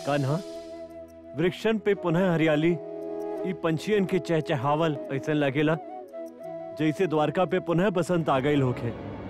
कान्हा वृक्षन पे पुनः हरियाली ई पंछियन के चहचहावल ऐसा लगेला जैसे द्वारका पे पुनः बसंत आ गई होखे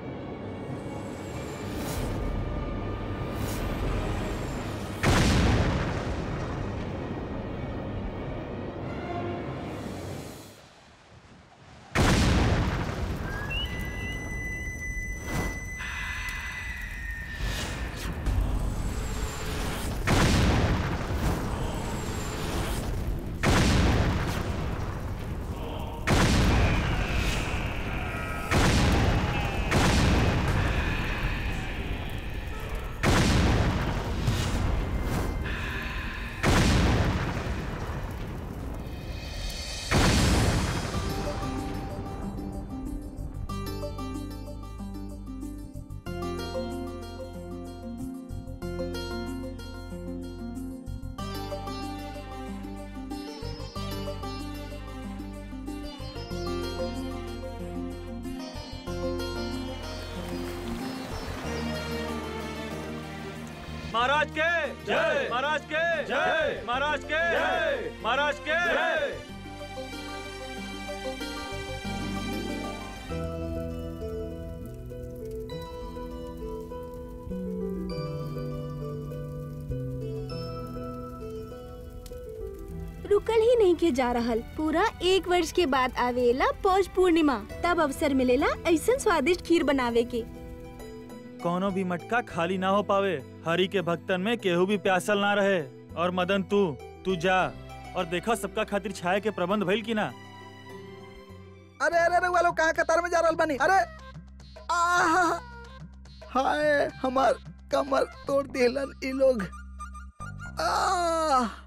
महाराज के जय। महाराज के जय। महाराज के जय। महाराज के रुकल ही नहीं के जा रहल पूरा एक वर्ष के बाद आवेला पौष पूर्णिमा तब अवसर मिलेला ऐसा स्वादिष्ट खीर बनावे के कोनो भी मटका खाली ना हो पावे हरि के भक्तन में केहू भी प्यासल ना रहे और मदन तू तू जा और देखा सबका खातिर छाया के प्रबंध भइल की ना अरे अरे अरे वालो कहाँ कतार में जा रहल बानी अरे आहा! हाय हमार कमर तोड़ दिलन ई लोग आह!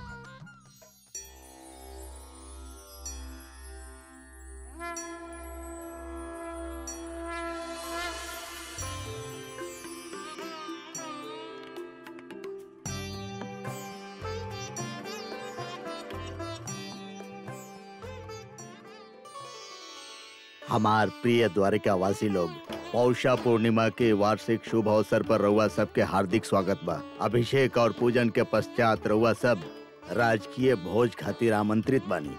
हमार प्रिय द्वारिकावासी लोग पौषा पूर्णिमा के वार्षिक शुभ अवसर पर रउआ सबके हार्दिक स्वागत बा अभिषेक और पूजन के पश्चात रउआ सब राजकीय भोज खातिर आमंत्रित बानी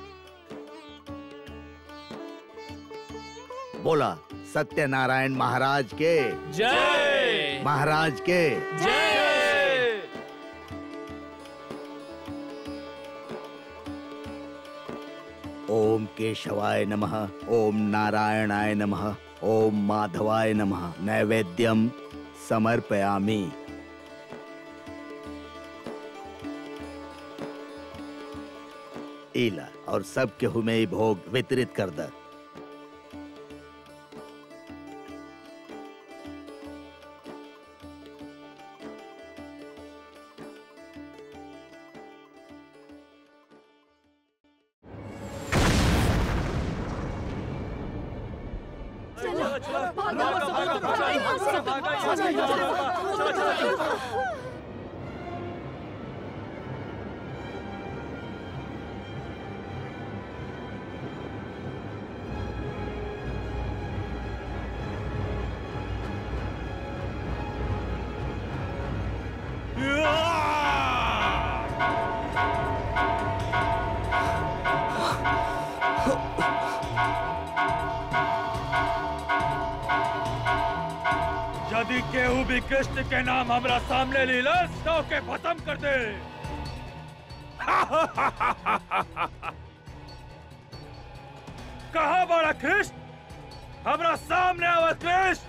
बोला सत्यनारायण महाराज के जय महाराज के जय ओम केशवाय नमः ओम नारायणाय नमः ओम माधवाय नमः नैवेद्यम समर्पयामि इला और सब केहू में ई भोग वितरित कर द यदि केहू भी कृष्ण के नाम हमरा सामने लीलस तो के खत्म कर दे कहा बड़ा कृष्ण हमरा सामने आवा कृष्ण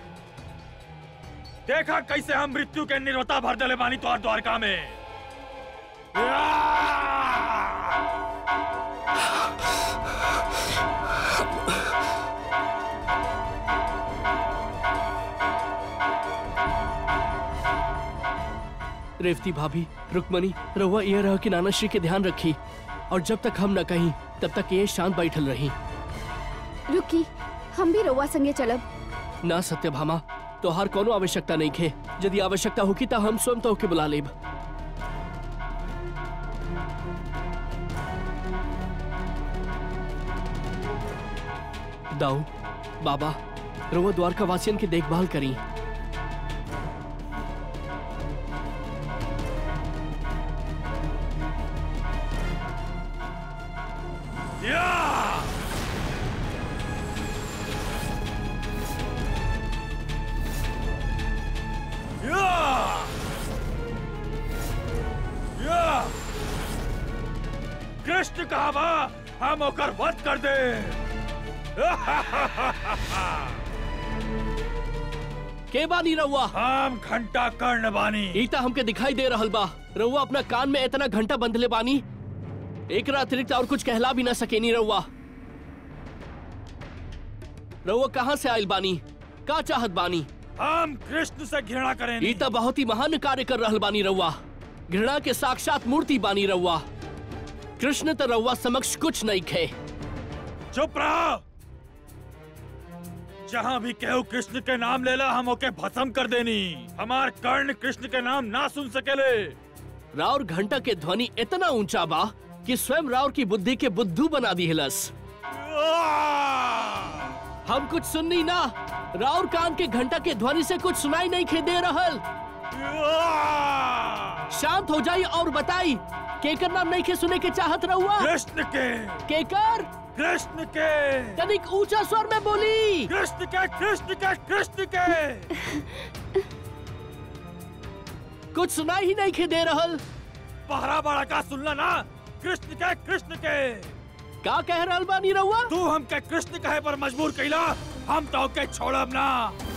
देखा कैसे हम मृत्यु के निर्वता भर दले बानी तोर द्वारका में रेवती भाभी रुक्मणी रहुआ ये रह कि नाना श्री के ध्यान रखी और जब तक हम न कहीं तब तक ये शांत बैठल रही रुकी हम भी रउआ संगे चलब ना सत्यभामा तोहार कोनो आवश्यकता नहीं खे यदि आवश्यकता होगी तो हम स्वयं तो के बुला लेब दाऊ बाबा रउआ द्वारका वासियन की देखभाल करी या या या कृष्ण कहा बा हम ओकर वध कर दे के बानी रहुआ हम घंटा कर्ण बानी ईता हमके दिखाई दे रहल बा रहुआ अपना कान में इतना घंटा बंधले बानी एक अतिरिक्त और कुछ कहला भी ना सकेनी रहुआ रहुआ कहाँ से आयल बानी का चाहत बानी हम कृष्ण से घृणा करें ईता बहुत ही महान कार्य कर रहल बानी रहुआ घृणा के साक्षात मूर्ति बानी रहुआ कृष्ण तो रहुआ समक्ष कुछ नहीं खे चुप रहो जहाँ भी केहू कृष्ण के नाम लेला हम ओके भस्म कर देनी हमार कर्ण कृष्ण के नाम ना सुन सकेले राउर घंटा के ध्वनि इतना ऊंचा बा कि स्वयं राउर की बुद्धि के बुद्धू बना दी हिलस हम कुछ सुननी ना राउर कान के घंटा के ध्वनि से कुछ सुनाई नहीं खे दे रहल शांत हो जाई और बताई केकर नाम नहीं खे सुने के चाहत रहुआ कृष्ण के केकर कृष्ण के तनिक ऊंचा स्वर में बोली कृष्ण के कृष्ण के कृष्ण के कुछ सुनाई ही नहीं खे दे रहल पहरा बड़ा का सुनला ना कृष्ण के कृष्ण के का कह रहल बानी रहुआ तू हमके कृष्ण कहे पर मजबूर कैला हम तो के छोड़ब ना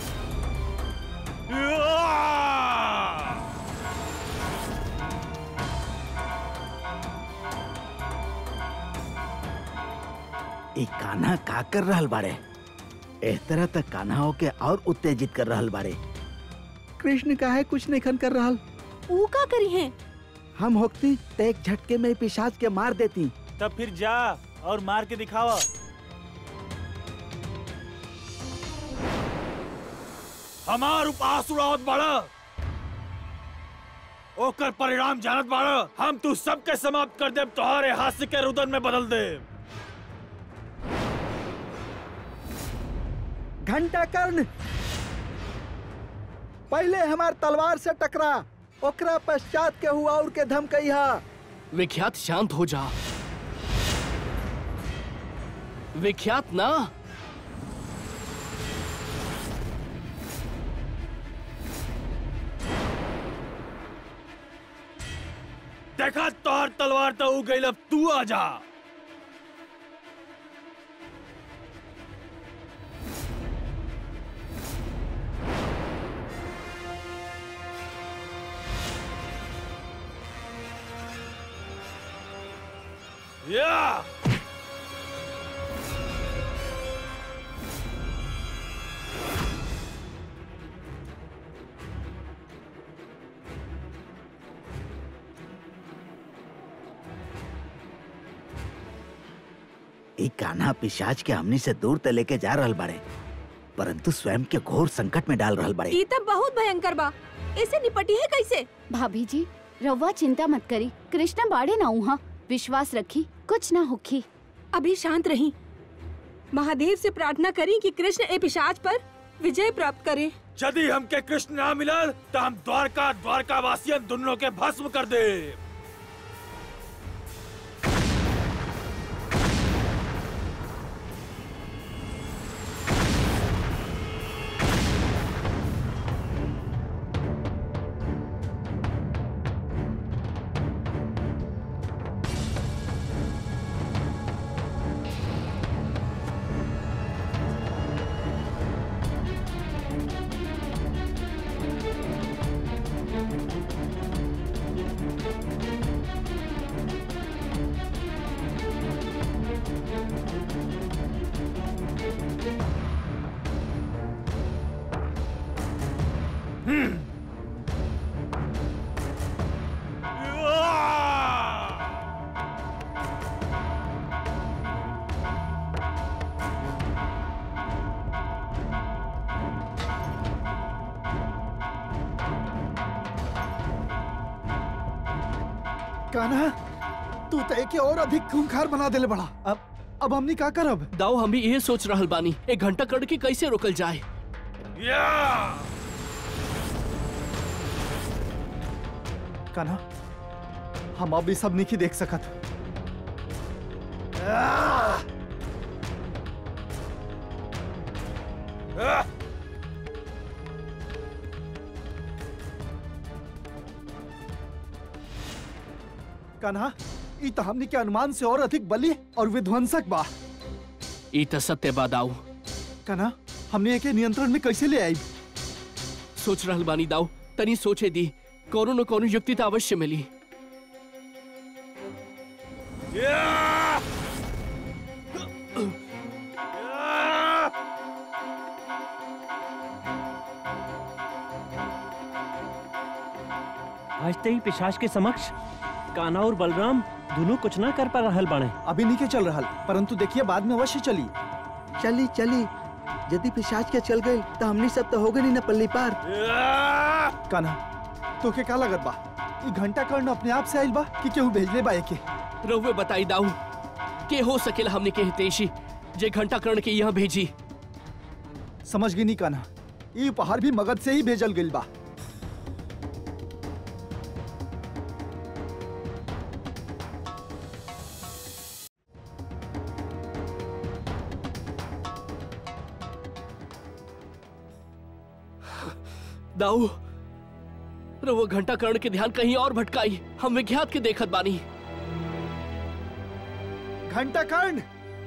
ई कान्हा का कर रहल बाड़े एह तरह तक कान्हा के और उत्तेजित कर रहल बाड़े कृष्ण काहे कुछ नहीं खन कर रहल ऊ का करी है हम होती तो एक झटके में ही पिशाच के मार देती तब फिर जा और मार के दिखावा हमार उपास उड़ावत बाड़ा ओकर परिणाम जानत बाड़ा हम तू सबके समाप्त कर देब तोहरे हास्य के रुदन में बदल दे घंटा कर्ण पहले हमार तलवार से टकरा ओकरा पश्चात के हुआ और के धमकइहा विख्यात शांत हो जा विख्यात ना देखा तोहर तलवार तो उ गइल अब तू आ जा या ई कान्हा पिशाच के हमनी से दूर त लेके जा रहल बाड़े परंतु स्वयं के घोर संकट में डाल रहल बाड़े ई तब बहुत भयंकर बा इसे निपटी है कैसे भाभी जी रवा चिंता मत करी कृष्ण बाड़े ना उहा विश्वास रखी कुछ ना होखी अभी शांत रही महादेव से प्रार्थना करी कि कृष्ण ए पिशाच पर विजय प्राप्त करे यदि हमके कृष्ण ना मिलल तो हम द्वारका द्वारका वासियन दोनों के भस्म कर दे कान्हा तू तो एके और अधिक खूंखार बना देले बड़ा अब अब हमनी का करब दाऊ हम भी यही सोच रहल बानी एक घंटा कड़ के कैसे रोकल जाए या कान्हा हम अब ई सब नहीं देख सकत कान्हा ई त हमनी के अनुमान से और अधिक बली और विध्वंसक बा ई त सत्य बा दाऊ कान्हा हमने एके नियंत्रण में कैसे ले आई सोच रहल बानी दाऊ तनी सोचे दी कोनो न कोनो युक्ति त अवश्य मिली आज ते ही पिशाच के समक्ष कान्हा और बलराम दोनों कुछ ना कर पा रहल बाणे अभी नहीं के चल रहा परंतु देखिए बाद में अवश्य चली चली चली यदि पिशाच के चल गई तो हमनी सब तो हो गई ना पल्ली पार कान्हा तो के का लगत बा ई घंटा कर्ण अपने आप से आइल बा कि केहू भेजले बा एके रहुए बताई दाऊ के हो सकेला हमने के हितेशी जे घंटा कर्ण के यहाँ भेजी समझ गई नहीं कान्हा ई उपहार भी मगध से ही भेजल गइल बा दाऊ रहुआ घंटा कर्ण के ध्यान कहीं और भटकाई हम विख्यात के देखत बानी घंटा कर्ण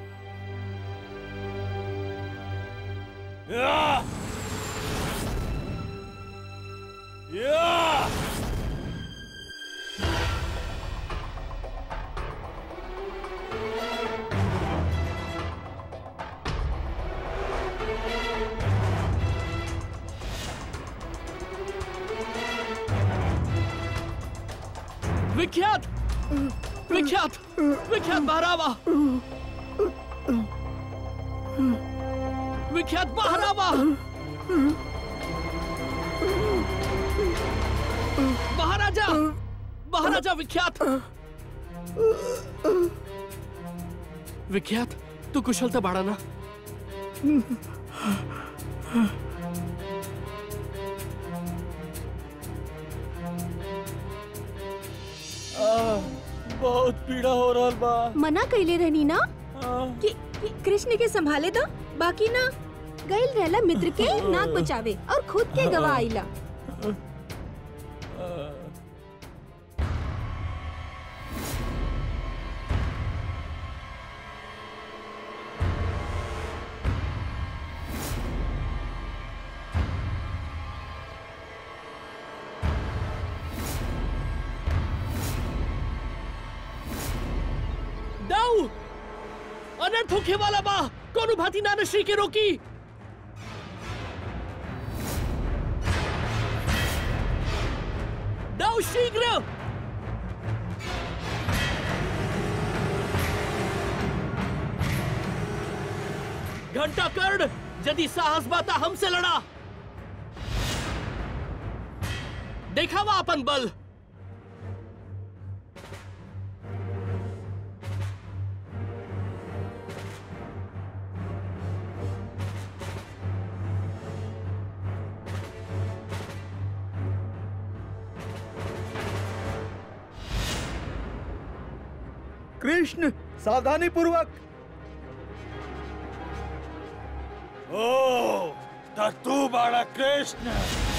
विख्यात विख्यात विख्यात बहरावा विख्यात बहरावा महाराजा महाराजा विख्यात विख्यात तू कुशल था बाड़ा ना बहुत पीड़ा हो रहा बा मना कैले रहनी ना आ, कि, कि कृष्ण के संभाले दो बाकी ना गइल रहला मित्र के नाक बचावे और खुद के गवा आइला दाऊ अनर्थ होखे वाला बा कोनो भांति नानश्री के रोकी दाऊ शीघ्र घंटा कर्ण यदि साहस बाता हमसे लड़ा देखावा अपन बल कृष्ण सावधानी पूर्वक ओ त तू बाड़ा कृष्ण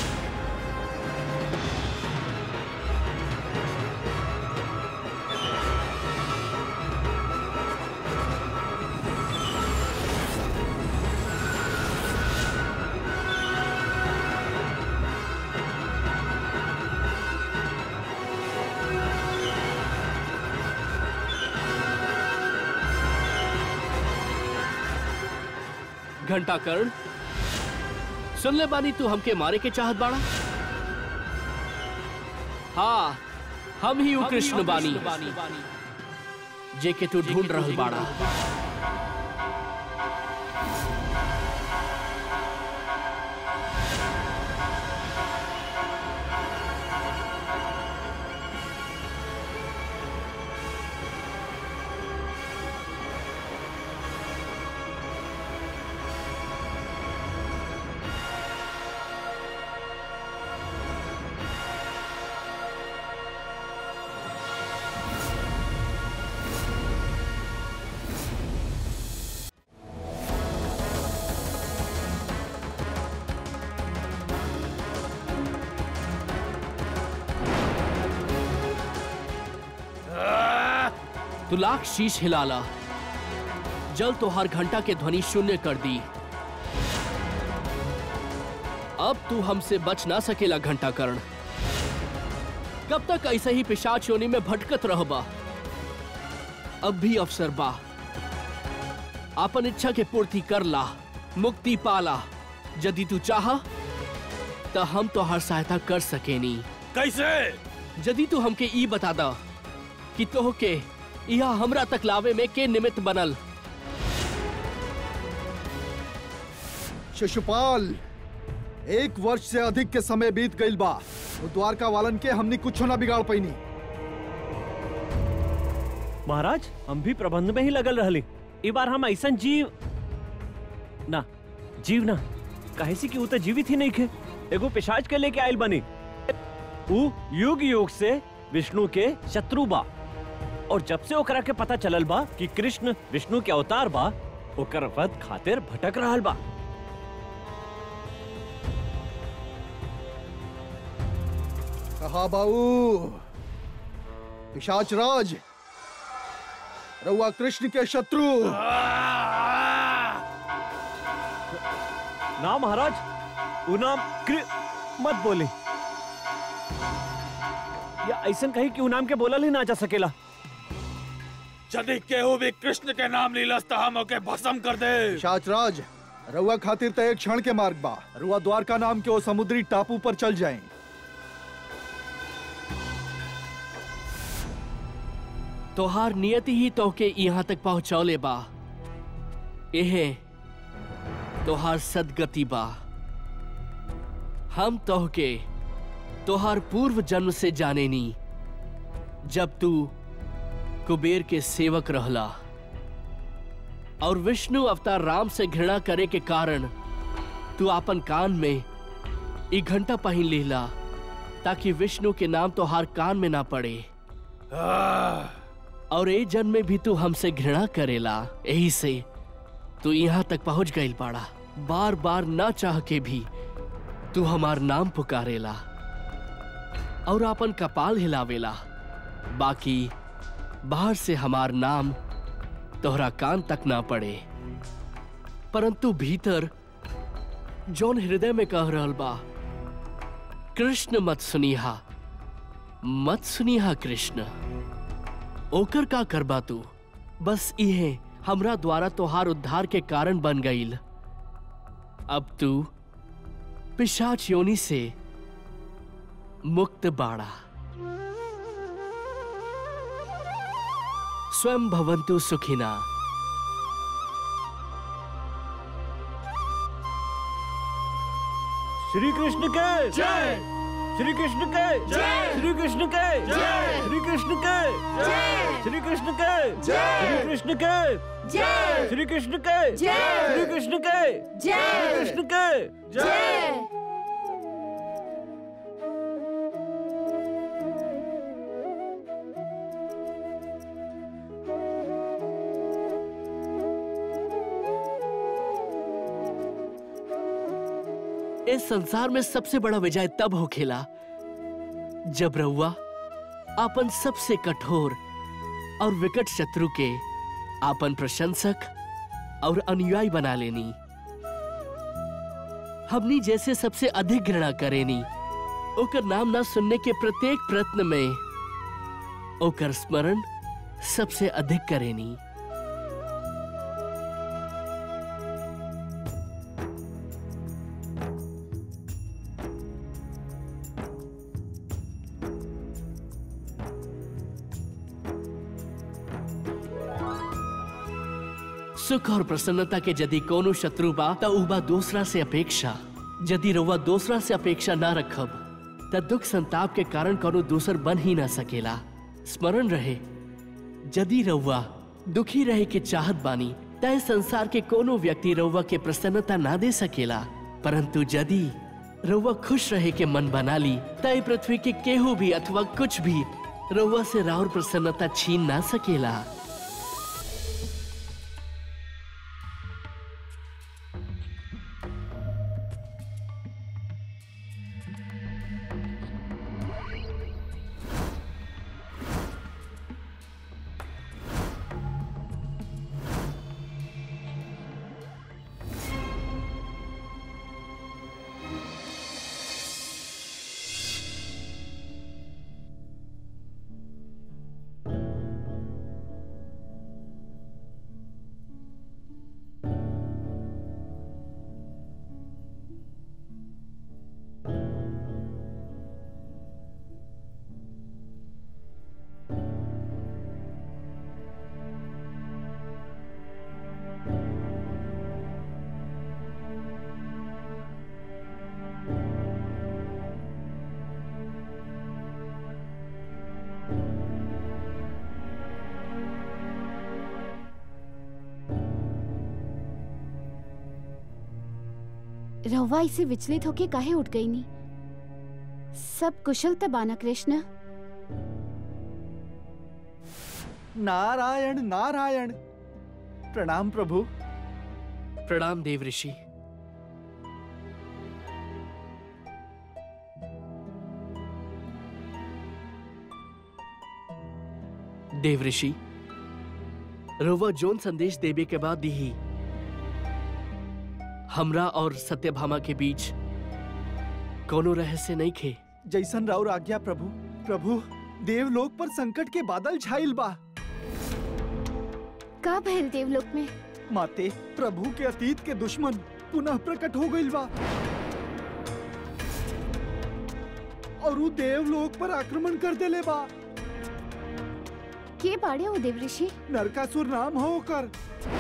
घंटा कर्ण सुन ले बानी तू हमके मारे के चाहत बाड़ा हाँ हम ही उ कृष्ण बानी जे के तू ढूंढ रहल बाड़ा तू लाख शीश हिलाला जल तो हर घंटा के ध्वनि शून्य कर दी अब तू हमसे बच ना सकेला घंटा कर्ण कब तक ऐसे ही पिशाच योनि में भटकत रहबा अब भी अवसर बा अपन इच्छा के पूर्ति कर ला मुक्ति पाला यदि तू चाह तो हम तो हर सहायता कर सकेनी कैसे यदि तू हमके ई बता दा कि तोह के यह हमरा तक लावे में के निमित्त बनल शिशुपाल एक वर्ष से अधिक के समय बीत गईल बा वो द्वारका वालन के हमनी कुछ ना बिगाड़ पैनी महाराज हम भी प्रबंध में ही लगल रहली ई बार हम ऐसा जीव ना जीव ना काहे से कि ऊ तो जीवित ही नहीं खे एगो पिशाच के लेके आयल बनी ऊ युग युग से विष्णु के शत्रु बा और जब से ओकरा के पता चलल बा कि कृष्ण विष्णु के अवतार बा ओकर वध खातिर भटक रहल बा कहा बाऊ पिशाच राज रउआ कृष्ण के शत्रु ना महाराज ऊ नाम कृ मत बोले या ऐसा कही कि ऊ नाम के बोलल ही ना जा सकेला यदि केहू भी कृष्ण के नाम लीलस तो हम ओके भस्म कर दे पिशाच राज रउआ खातिर तो एक क्षण के मार्ग बा रउआ द्वारका नाम के वो समुद्री टापू पर चल जाएं तोहार नियति ही तोहके यहाँ तक पहुँचौले बा एहे तोहार सदगति बा हम तोहके तोहार पूर्व जन्म से जाने नी जब तू कुबेर के सेवक रहला और विष्णु अवतार राम से घृणा करे के कारण तू अपन कान में एक घंटा पहन लेला ताकि विष्णु के नाम तोहार कान में ना पड़े और ए जन्म में भी तू हमसे घृणा करेला यही से तू यहाँ तक पहुंच गई पाड़ा बार बार ना चाह के भी तू हमार नाम पुकारेला और अपन कपाल हिलावेला बाकी बाहर से हमार नाम तोहरा कान तक ना पड़े परंतु भीतर जौन हृदय में कह रहल बा कृष्ण मत सुनिहा मत सुनिहा कृष्ण ओकर का करबा तू बस इहे हमरा द्वारा तोहार उद्धार के कारण बन गईल अब तू पिशाच योनि से मुक्त बाड़ा स्वयं भवंतु सुखिना श्री कृष्ण के जय श्री कृष्ण के जय श्री कृष्ण के जय श्री कृष्ण के जय श्री कृष्ण के जय श्री कृष्ण के जय श्री कृष्ण के जय श्री कृष्ण के श्री जय कृष्ण के जय इस संसार में सबसे बड़ा विजय तब हो खेला जब रउआ अपन सबसे कठोर और विकट शत्रु के आपन प्रशंसक और अनुयायी बना लेनी हमनी जैसे सबसे अधिक घृणा करेनी ओकर नाम ना सुनने के प्रत्येक प्रयत्न में ओकर स्मरण सबसे अधिक करेनी सुख और प्रसन्नता के यदि कोनो शत्रु बा त उ बा दूसरा से अपेक्षा यदि रउआ दूसरा से अपेक्षा ना रखब त दुख संताप के कारण कोनो दूसर बन ही ना सकेला स्मरण रहे यदि रउआ दुखी रहे के चाहत बानी तय संसार के कोनो व्यक्ति रउआ के प्रसन्नता ना दे सकेला परंतु यदि रउआ खुश रहे के मन बना ली तय पृथ्वी के केहू भी अथवा कुछ भी रउआ से राउर प्रसन्नता छीन ना सकेला रहुआ इसे विचलित होके काहे उठ गई नी सब कुशल तबाना कृष्ण नारायण नारायण प्रणाम प्रभु प्रणाम देव ऋषि देव ऋषि रउआ जोन संदेश देवे के बाद दी हमरा और सत्यभामा के बीच कोनो रहस्य नहीं खे जैसन राउर आज्ञा प्रभु प्रभु देवलोक पर संकट के बादल छाइल बा का भइल देवलोक में माते प्रभु के अतीत के दुश्मन पुनः प्रकट हो गइल बा और उ देवलोक पर आक्रमण कर देले बा के बाड़े हो देव ऋषि नरकासुर नाम हो ओकर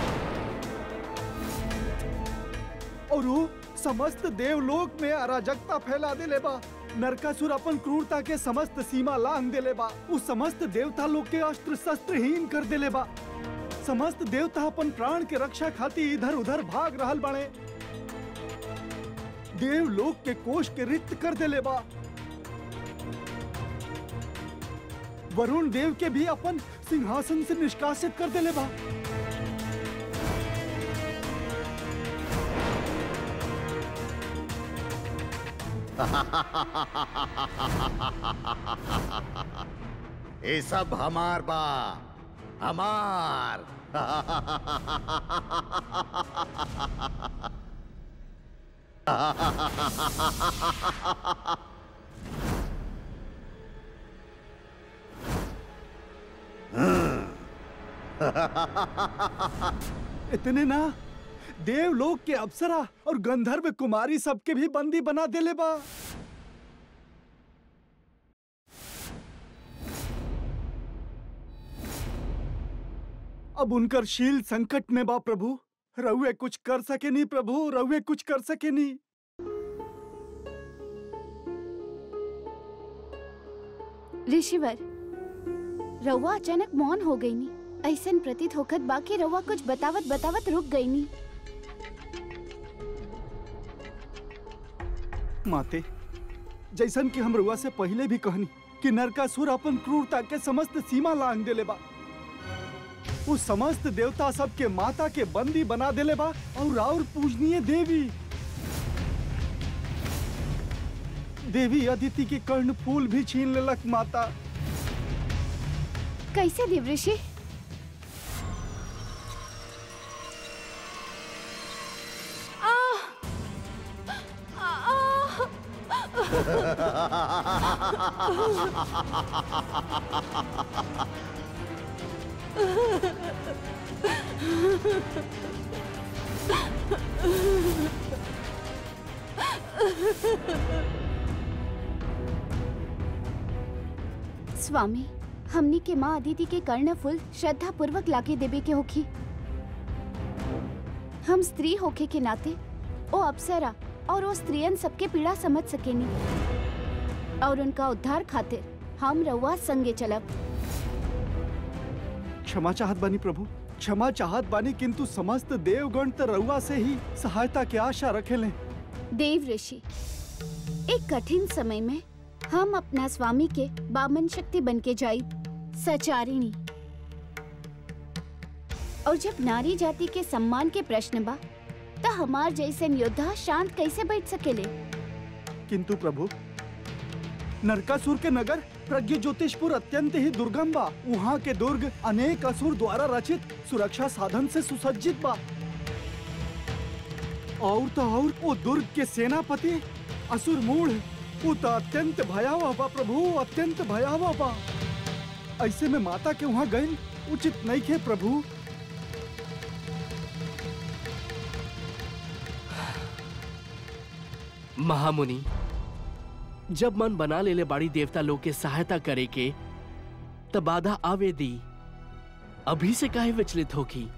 और वो समस्त देवलोक में अराजकता फैला देले बा नरकासुर अपन क्रूरता के समस्त सीमा लांग देले बा उ समस्त देवता लोग के अस्त्र शस्त्रहीन कर देले बा समस्त देवता अपन प्राण के रक्षा खातिर इधर उधर भाग रहल बाड़े देवलोक के कोष के रिक्त कर देले बा वरुण देव के भी अपन सिंहासन से निष्कासित कर देले बा ये सब हमार बा हमार इतने ना देवलोक के अप्सरा और गंधर्व कुमारी सबके भी बंदी बना देले बा अब उनकर शील संकट में बा प्रभु रहुए कुछ कर सके नहीं प्रभु रहुए कुछ कर सके नहीं ऋषिवर रउआ अचानक मौन हो गई नी ऐसन प्रतीत होखत बाकी रउआ कुछ बतावत बतावत रुक गई नी माते जैसन कि हम रुआ से पहले भी कहनी कि नरकासुर अपन क्रूरता के समस्त सीमा लांग देले बा उस समस्त देवता सब के माता के बंदी बना देले बा और और पूजनीय देवी देवी अदिति के कर्ण फूल भी छीन लेलक माता कैसे देव ऋषि स्वामी हमनी के माँ अदिति के कर्ण फूल श्रद्धा पूर्वक लाके देवे के होखी हम स्त्री होखे के नाते ओ अप्सरा और ओ स्त्रियन सबके पीड़ा समझ सकेनी और उनका उद्धार खातिर हम रउआ संगे चलब क्षमा चाहत बानी प्रभु क्षमा चाहत बानी किंतु समस्त देवगण त रउआ से ही सहायता के आशा रखेले देव ऋषि एक कठिन समय में हम अपना स्वामी के बामन शक्ति बन के जाई सचारिणी और जब नारी जाति के सम्मान के प्रश्न बा त हमार जैसन योद्धा शांत कैसे बैठ सकेले किंतु प्रभु नरकासुर के नगर प्रज्ञ ज्योतिषपुर अत्यंत ही दुर्गम बा वहाँ के दुर्ग अनेक असुर द्वारा रचित सुरक्षा साधन से सुसज्जित बा और तो और वो दुर्ग के सेनापति असुर मूढ़ वो तो अत्यंत भयावह बा प्रभु अत्यंत भयावह बा ऐसे में माता के वहाँ गए उचित नहीं थे प्रभु महामुनि जब मन बना लेले बाड़ी देवता लोग के सहायता करे के तब बाधा आवे दी अभी से काहे विचलित होगी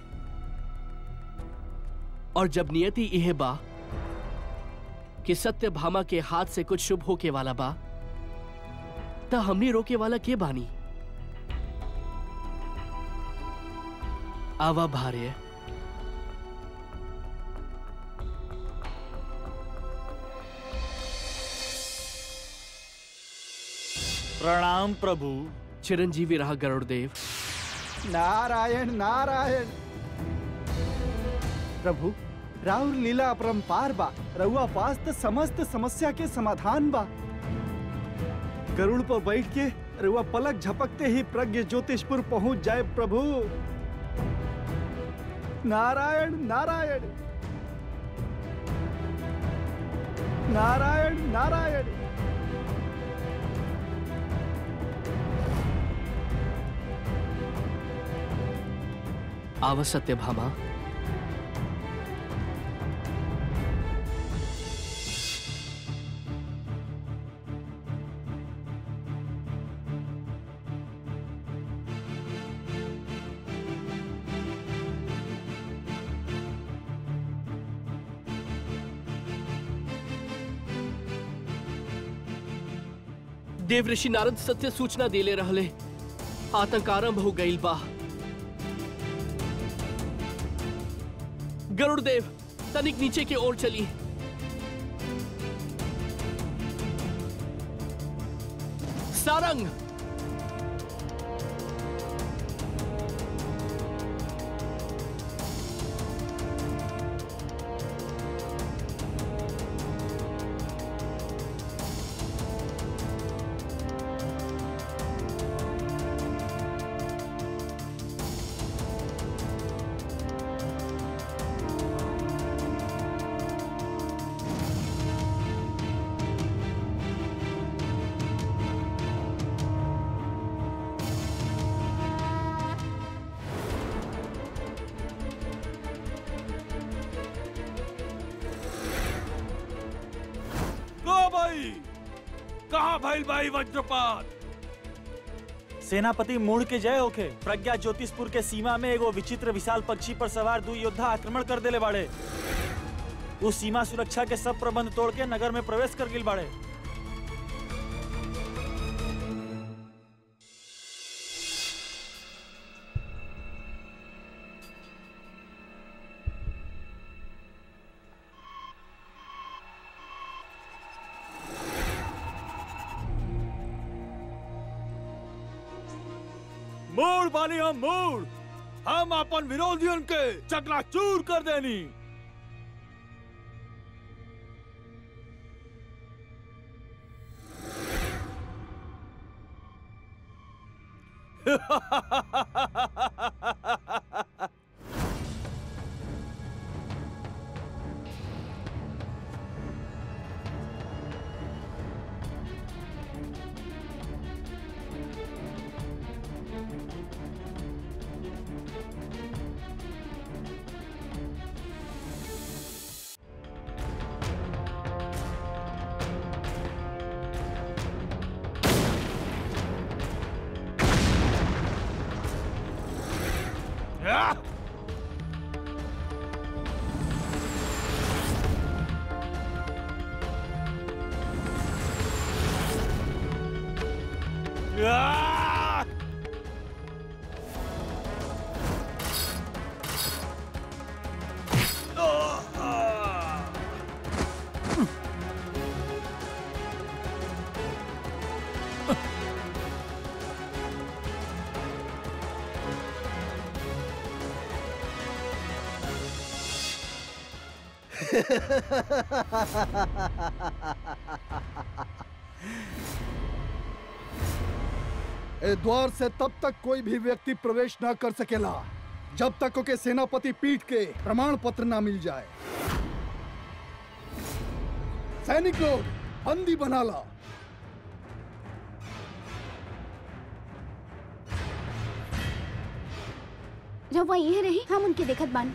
और जब नियति यह बा कि सत्य भामा के हाथ से कुछ शुभ होके वाला बा त हमनी रोके वाला के बानी आवा भार्य प्रणाम प्रभु चिरंजीवी रहा गरुड़ देव नारायण नारायण प्रभु राउर लीला अपरंपार बा रउआ पास त समस्त समस्या के समाधान बा गरुड़ पर बैठ के रउआ पलक झपकते ही प्रज्ञ ज्योतिषपुर पहुंच जाए प्रभु नारायण नारायण नारायण नारायण आव सत्यभामा देव ऋषि नारद सत्य सूचना देले रहले आतंक आरंभ हो गईल बा गरुड़ देव तनिक नीचे की ओर चली सारंग को भाई कहाँ भइल भाई वज्रपात सेनापति मूड के जय होखे प्रज्ञा ज्योतिषपुर के सीमा में एगो विचित्र विशाल पक्षी पर सवार दू योद्धा आक्रमण कर देले बाड़े उस सीमा सुरक्षा के सब प्रबंध तोड़ के नगर में प्रवेश कर गिल बाड़े मूड बानी हम मूड हम अपन विरोधियन के चकनाचूर कर देनी Ah! Ah! Ah! ए द्वार से तब तक कोई भी व्यक्ति प्रवेश न कर सकेला जब तक ओके सेनापति पीठ के प्रमाण पत्र न मिल जाए सैनिक लोग बंदी बना ला जब वह यही रही हम उनके देखत बानी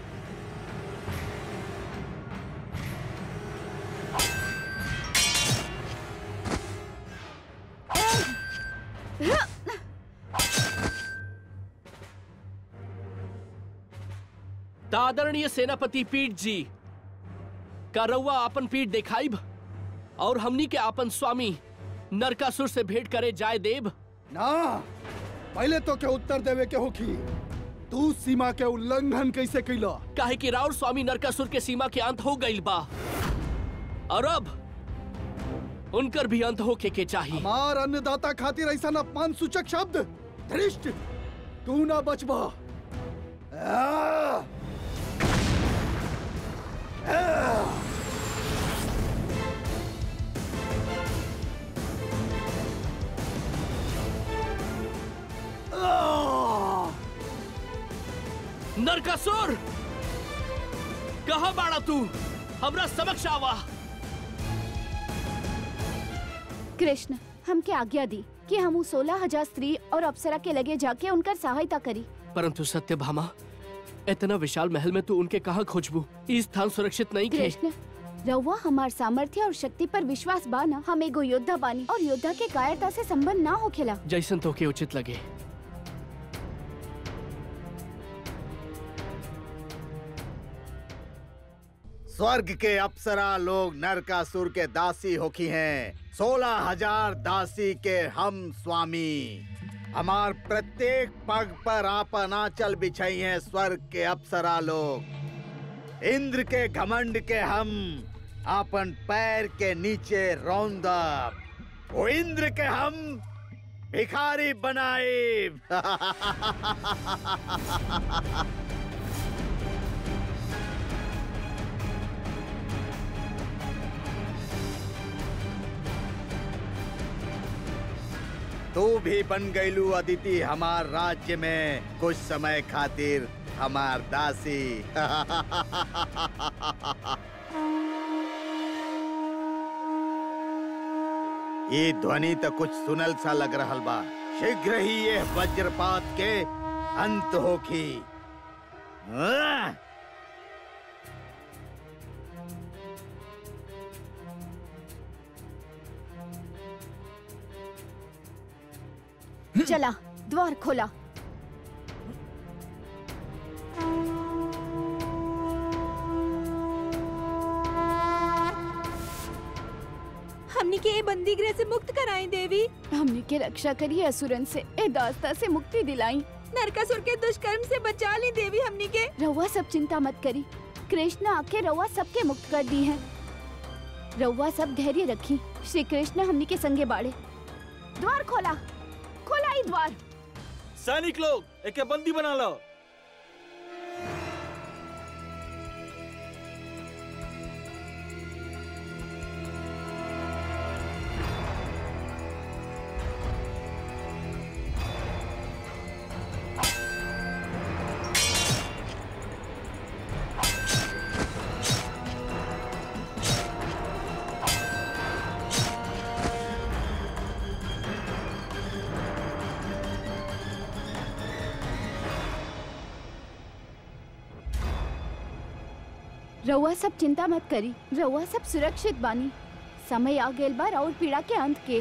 आदरणीय सेनापति पीठ जी का रउआ अपन पीठ देखाइब और हमनी के अपन स्वामी नरकासुर से भेंट करे जाए देव ना पहले तो के उत्तर देवे के होखी तू सीमा के उल्लंघन कैसे कैला काहे कि राउर स्वामी नरकासुर के सीमा के अंत हो गईल बा और अब उनकर भी अंत होके के चाहिए हमार अन्नदाता खातिर ऐसा अपमान सूचक शब्द धृष्ट तू ना बचबा आ! आ! नरकासुर कहा बाड़ा तू हमरा समक्ष आवा कृष्ण हमके आज्ञा दी कि हम सोलह हजार स्त्री और अप्सरा के लगे जाके उनकर सहायता करी परंतु सत्यभामा इतना विशाल महल में तू उनके कहा खोजबू ई स्थान सुरक्षित नहीं खे कृष्ण रउआ हमार सामर्थ्य और शक्ति पर विश्वास बाना हम एगो योद्धा बानी और योद्धा के कायरता से संबंध ना होखेला जैसन तो के उचित लगे स्वर्ग के अप्सरा लोग नरकासुर के दासी होखी हैं सोलह हजार दासी के हम स्वामी हमार प्रत्येक पग पर आपन आंचल बिछाई हैं स्वर्ग के अप्सरा लोग इंद्र के घमंड के हम आपन पैर के नीचे रौंदब वो इंद्र के हम भिखारी बनाए तू भी बन गईलू अदिति हमार राज्य में कुछ समय खातिर हमार दासी ये ध्वनि तो कुछ सुनल सा लग रहल बा शीघ्र ही ये वज्रपात के अंत होखी हाँ? चला द्वार खोला हमनी के ए बंदी गृह से मुक्त कराई देवी हमने के रक्षा करी असुरन से ए दास्ता से मुक्ति दिलाई नरकासुर के दुष्कर्म से बचा ली देवी हमनी के रउआ सब चिंता मत करी कृष्ण आके रउआ सबके मुक्त कर दी है रउआ सब धैर्य रखी श्री कृष्ण हमनी के संगे बाड़े द्वार खोला खोला ही द्वार सैनिक लोग एके बंदी बना लो रउआ सब चिंता मत करी रउआ सब सुरक्षित बानी समय आ गेल बार और पीड़ा के अंत के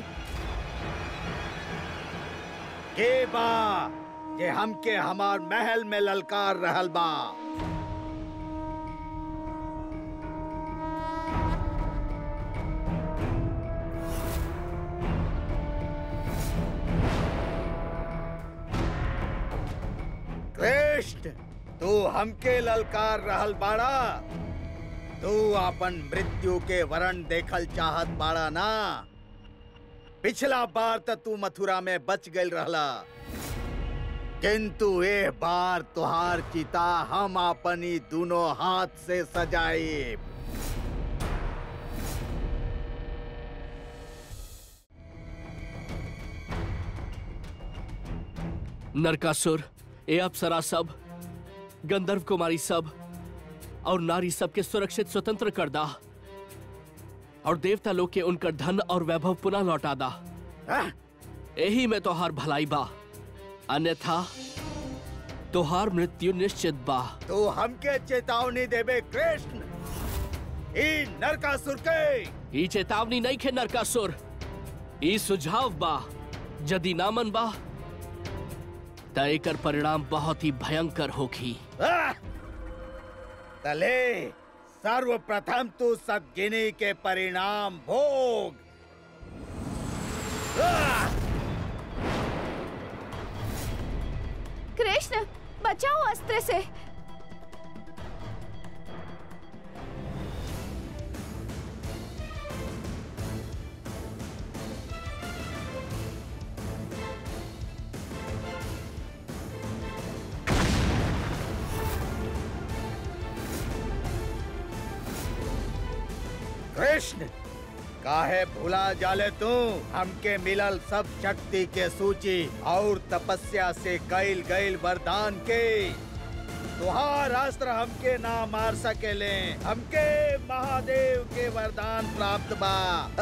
के बा जे हमके हमार महल में ललकार रहल बा कृष्ण तू हमके ललकार रहल बाड़ा तू अपन मृत्यु के वरण देखल चाहत बाड़ा ना पिछला बार त तू मथुरा में बच गई रहला किंतु ए बार तुहार चिता हम अपनी दोनों हाथ से सजाए नरकासुर ए अप्सरा सब गंधर्व कुमारी सब और नारी सब के सुरक्षित स्वतंत्र कर दा और देवता लोग के उनकर धन और वैभव पुनः लौटा दा हाँ? यही में तोहार भलाई बा अन्यथा तोहार मृत्यु निश्चित बा तू हमके चेतावनी देबे कृष्ण ई नरकासुर के ई चेतावनी नहीं खे नरकासुर ई सुझाव बा यदि नामन बा त एकर परिणाम बहुत ही भयंकर होगी आह! तले सर्वप्रथम तू सदगिनी के परिणाम भोग आह! कृष्ण बचाओ अस्त्र से कृष्ण काहे भुला जाले तू हमके मिलल सब शक्ति के सूची और तपस्या से कैल गईल वरदान के तुहार अस्त्र हमके ना मार सकेले हमके महादेव के वरदान प्राप्त बा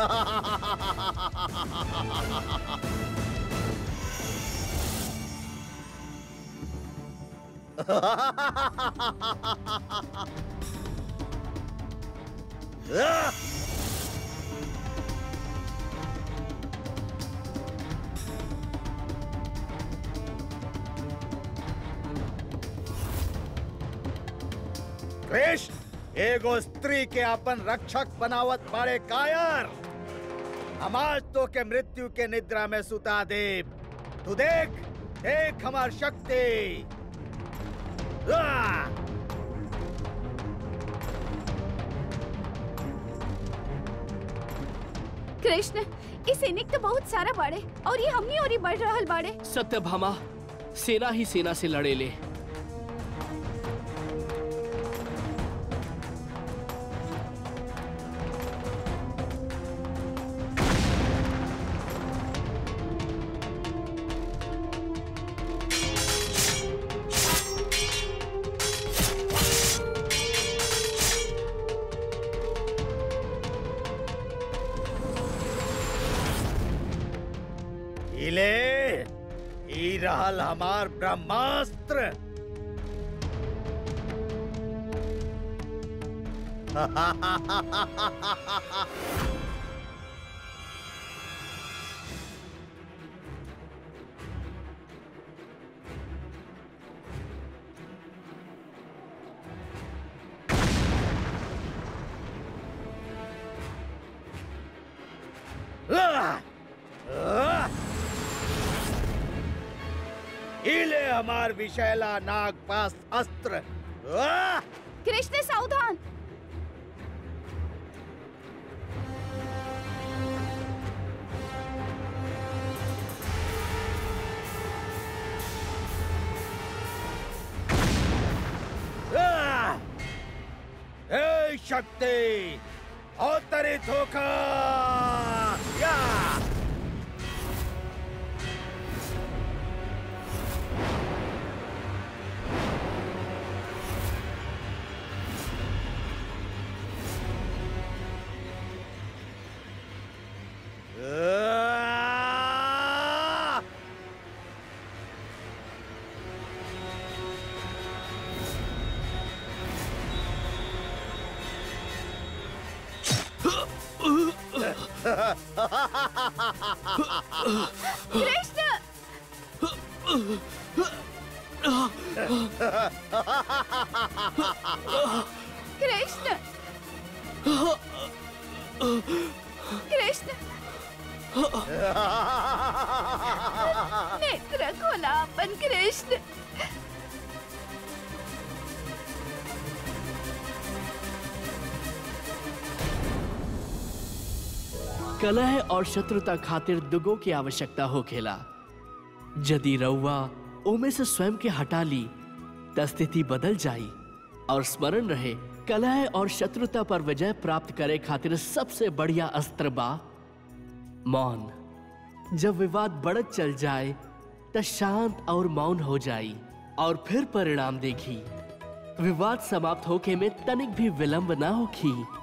कृष्ण एगो स्त्री के अपन रक्षक बनावत बारे कायर हमार तो के मृत्यु के निद्रा में सुता दे तू देख देख हमार शक्ति आ! कृष्ण इस सैनिक तो बहुत सारा बाड़े और ये हमनी और ही बढ़ रहल बाड़े सत्यभामा सेना ही सेना से लड़े ले इले ई रहल हमार ब्रह्मास्त्र आह! आह! इले हमार विशैला नागपास अस्त्र आह! कृष्ण सावधान आह! हे शक्ति अवतरित होकर या आह! कृष्ण कृष्ण कृष्ण नेत्र खोला अपन कृष्ण कलह और शत्रुता खातिर दुगो की आवश्यकता होखेला यदि रउआ ओमे से स्वयं के हटा ली त स्थिति बदल जाई और स्मरण रहे कलह और शत्रुता पर विजय प्राप्त करे खातिर सबसे बढ़िया अस्त्र बा मौन जब विवाद बढ़त चल जाए त शांत और मौन हो जाई और फिर परिणाम देखी विवाद समाप्त होके में तनिक भी विलंब ना होखी